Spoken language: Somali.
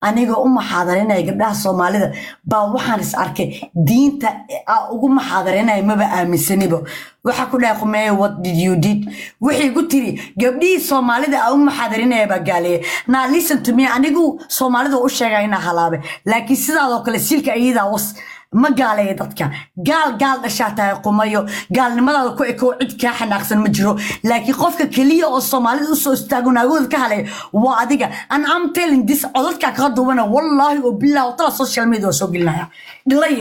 anigoo u maxaadarinaya gabdhaha soomaalida baa waxaan is arkay diinta aa ugu maxaadarinaya maba aaminsanibo waxaa ku dhahay qumeeye what did you did waxay ku tiri gabdhihii soomaalida aa u maxaadarinaya baa gaaleeya naa listen to me anigu soomaalida u sheegaya inaa halaabe laakiin sidaadoo kale silka iyadaa was ma gaaleeya dadka gaal gaal dhashaa tahay qumayo gaalnimadaada ku ekow cid kaa xanaaqsan ma jiro laakiin qofka keliya oo soomaalida usoo istaago naagooda ka halaya waa adiga an am telling this codadkaa kaga duubana wallaahi oo bilah tala social media waa soo gelinaya dhilay